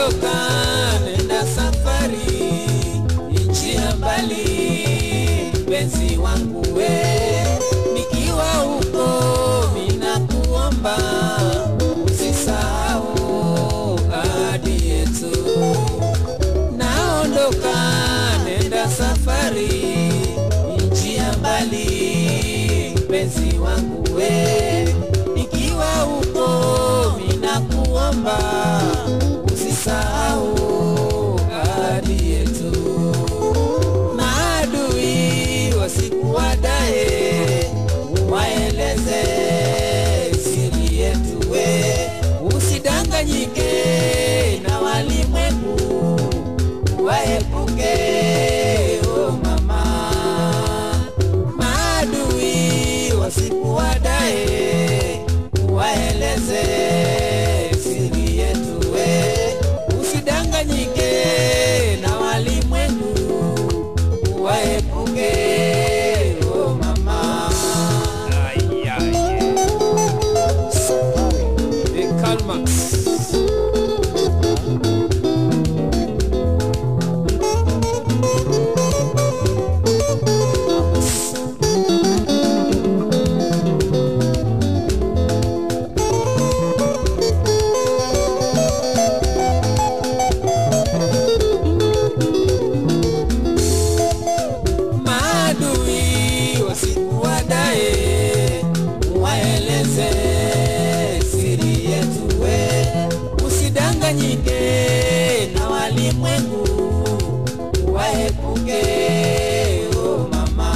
naondoka nenda safari nchi ya mbali mpenzi wangu we nikiwa huko mina kuomba usisahau ahadi yetu naondoka nenda safari nchi ya mbali mpenzi wangu we nikiwa huko mina kuomba usisahau ahadi yetu maadui wasikuwadae waeleze siri yetu we usidanganyike na walimwengu waepuke o mama maadui wasikuwadae waeleze siri yetu we usidanganyike na walimwengu waepuke o mama The Karl Marx. maadui wasikuwadae waeleze siri yetu we usidanganyike na walimwengu waepuke o mama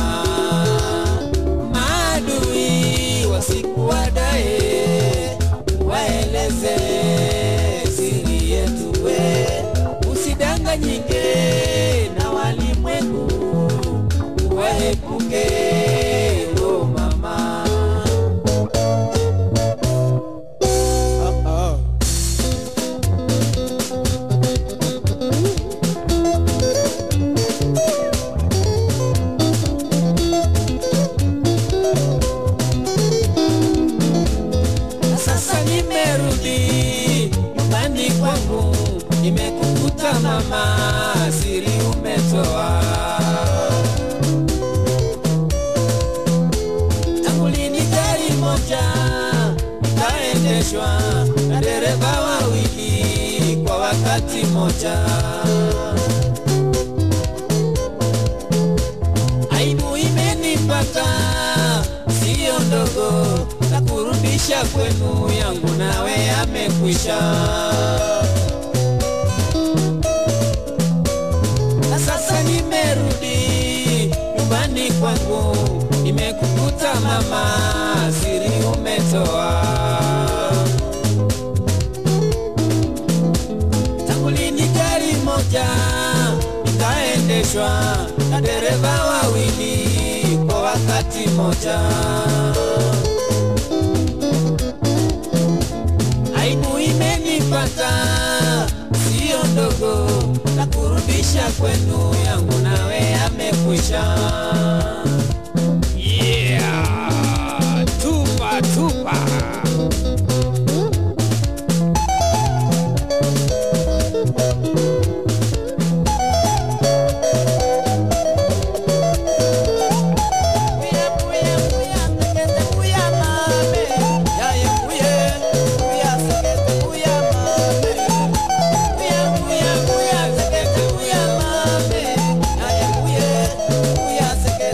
maadui wasikuwadae waeleze siri yetu we usidanganyike na walimwengu waepuke o mama sasa nimerudi nyumbani kwangu nimekukuta mama siri umetoa tangu lini gari moja ikaendeshwa na dereva wawili kwa wakati moja aibu imenipata siyo ndogo na kurudisha kwenu yangu nawe amekwisha na sasa nimerudi nyumbani kwangu nimekukuta mama siri umetoa tangu lini gari moja ikaendeshwa na dereva wawili kwa wakati moja aibu imenipata siyo ndogo na kurudisha kwenu yangu nawe amekwisha yeah, tupa tupa Yeah.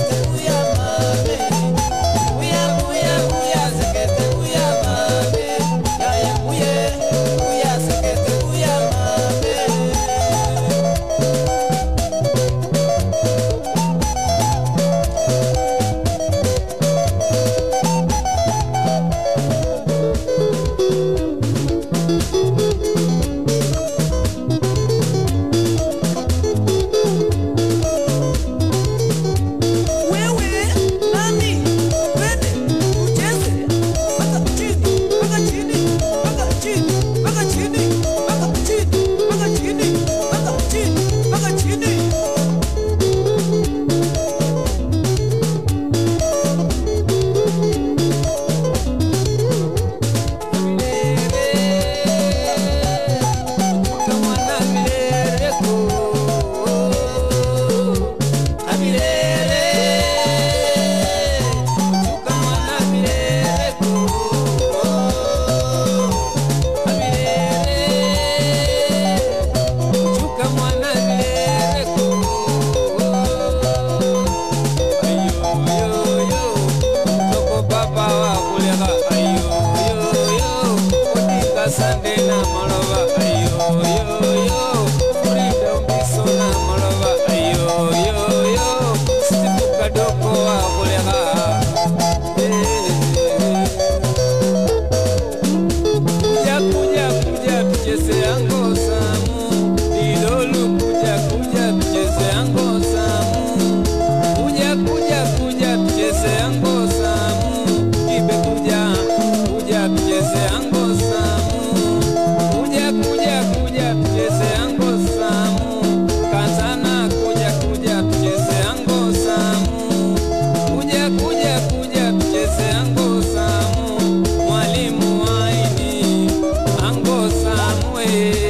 yo yo Frida Mbiso na Malova ayo yo yo Stipu Kadoko wa Buleha Kuja kuja kuja tucheze ango samu Idolu kuja kuja tucheze ango samu Kuja kuja kuja tucheze ango samu Kibe kuja kuja tucheze ango samu Kuja kuja kuja tucheze ango samu Kazana kuja kuja tucheze ango samu Kuja kuja kuja tucheze ango samu Mwalimu waini ango samu eh.